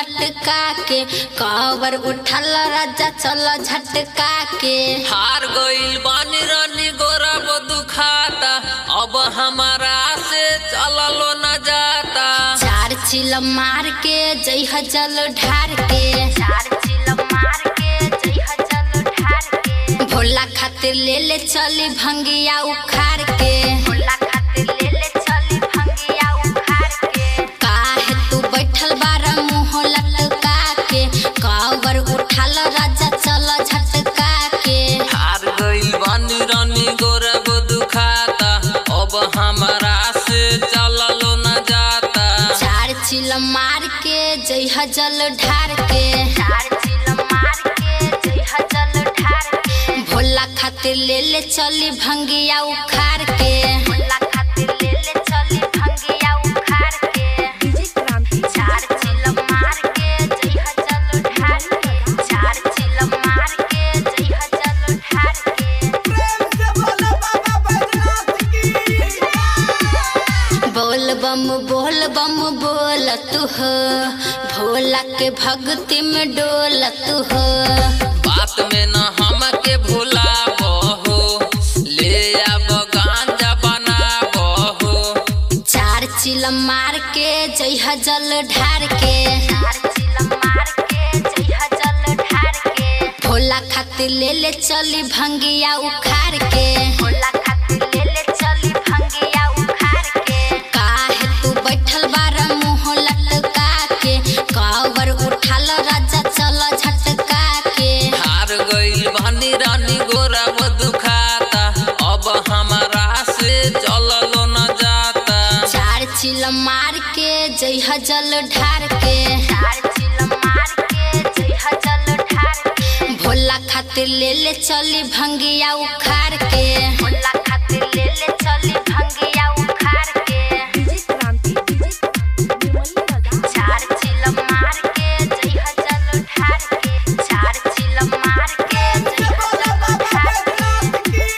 लटका के कवर उठल राजा चल झटका के हार गइल बानी रानी गोरा वो दुखाता अब हमारा से चललो न जाता चार चिल मार के जइह जल ढार के चार चिल मार के जइह जल ढार के भोला खातिर ले ले चली भंगिया उखाड़ के भोला खातिर ले ले चली भंगिया उखाड़ के काहे तू बैठल बारा मुंह लटका के कवर उठाल राजा चल झटका के हार गइल बानी रानी गोरा वो दुखाता अब हमारा से चललो न जाता चार चिल मार के जइह जल ढार के चार चिल मार के जइह जल ढार के भोला खातिर ले ले चली भंगिया उखाड़ के भोला खातिर ले ले चली भंगिया उखाड़ के चार चिल मार के जइह जल ढार के चार चिल मार के जइह जल ढार के बोल बम बोल बम बोल तू हो भोला के भक्ति में डोल तू हो बात में न हमके भुलाबो हो ले आब गांजा बनाबो हो चार चिल मार के जइह जल ढार के चार चिल मार के जइह जल ढार के भोला खातिर ले ले चली भंगिया उखाड़ के भोला खातिर ले ले चली भंगिया उखाड़ के काहे तू बैठल बारा मुंह लटका के कवर उठाल राजा चल झटका के हार गइल बानी रानी गोरा वो दुखाता अब हमारा से चललो न जाता चार चिल मार के जइह जल ढार के चार चिल मार के जइह जल ढार के भोला खातिर ले ले चली भंगिया उखाड़ के भोला खातिर ले ले चली भंगिया उखाड़ के चार चिल मार के जइह जल ढार के चार चिल मार के जइह जल ढार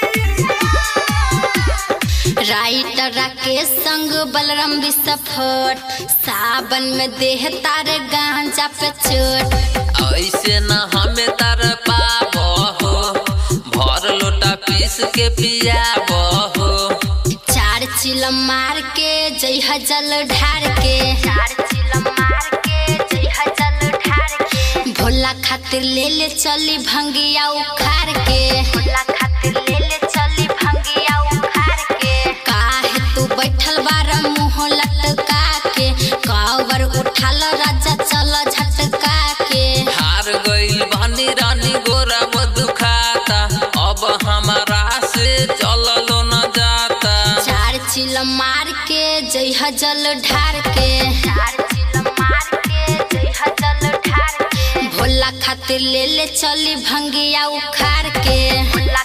के राइटर राकेश संग बलराम विस्फोट सावन में देह तारे गांजा पे चोट ऐसे न हमें तर पाबो हो भर लोटा पीस के पियाबो हो चार चिल मार के जइह जल ढार के चार चिल मार के जइह जल ढार के भोला खातिर ले ले चली भंगिया उखाड़ के भोला खातिर ले ले चली भंगिया उखाड़ के काहे तू बैठल बारा मुंह लटका के कवर उठाल राजा चल झटका के हार गइल बानी रानी गोरा वो दुखाता अब हमारा से चललो न जाता चार चिल मार के जइह जल ढार के चार चिल मार के जइह जल ढार के भोला खातिर ले ले चली भंगिया उखाड़ के भोला